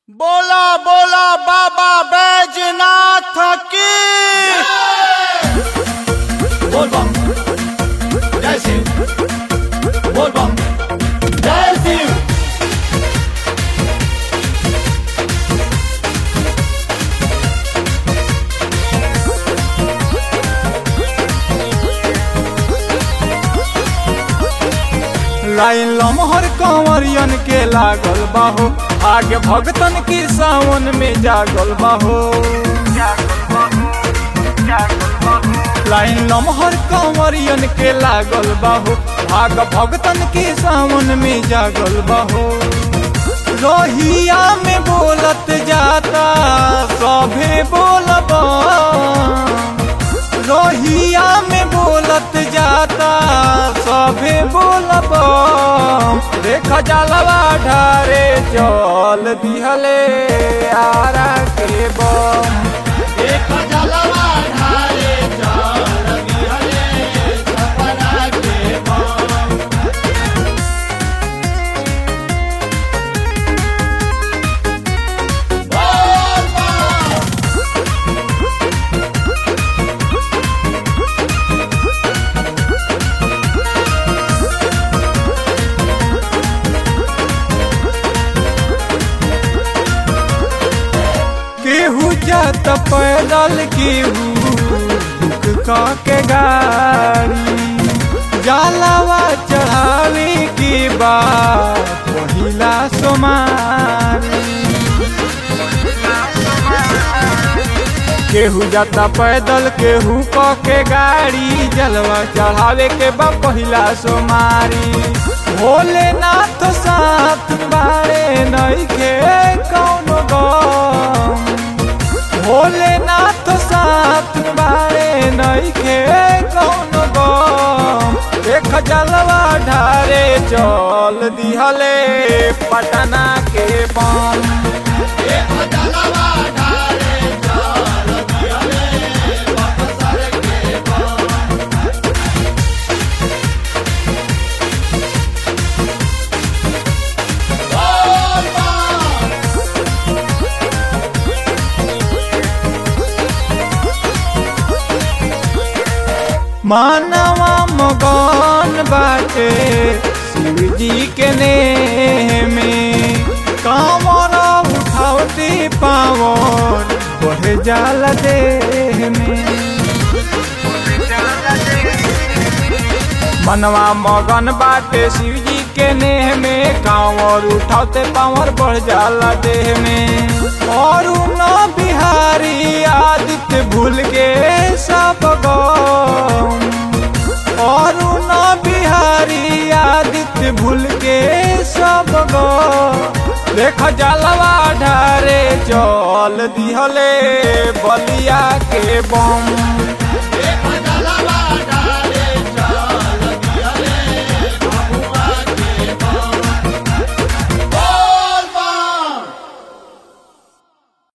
बोला बोला बाबा बैजनाथ की बोल बम जय शिव बोल बम जय शिव लाइन लमहर कंवरियन के लागल बाहो आगे भगतन की सावन में जागल बाहो लाइन लमहर कंवरियन के लागल बाहो आग भगतन की सावन में जागल बाहो रोहिया में बोलत जाता सभे बोलबा रोहिया में बोलत जाता सभे बोलब देख जलवा ढारे चल दिहले आरा के बम एक जलवा ढारे चल दिहले सपना के बम बोल बम केहू जात पैदल केहू बुक क के गाड़ी जलवा चढ़ावे के बाद पहिला सोमारी केहू जाता पैदल केहू क के गाड़ी जलवा चढ़ावे के बा पहिला सोमारी भोलेनाथ साथ बारे नइखे कौनो गम भोलेनाथ साथ बारे नइखे कौनो गम देख जलवा ढारे चल दिहले पटना के बम एक जलवा ढारे चल दिहले बक्सर के बम बोल बम मानवा मगन बाटे शिव जी के नेह में कामर उठावती पावन बढ़ जाला देह में मनवा मगन बाटे शिव जी के नेह में कांवर उठाते पावर बढ़ जाला देह में और न बिहारी आदित्य भूल के सब गम और न बिहारी आदित्य भूल के सब गम देख जलवा ढारे चल दिहले बलिया के बम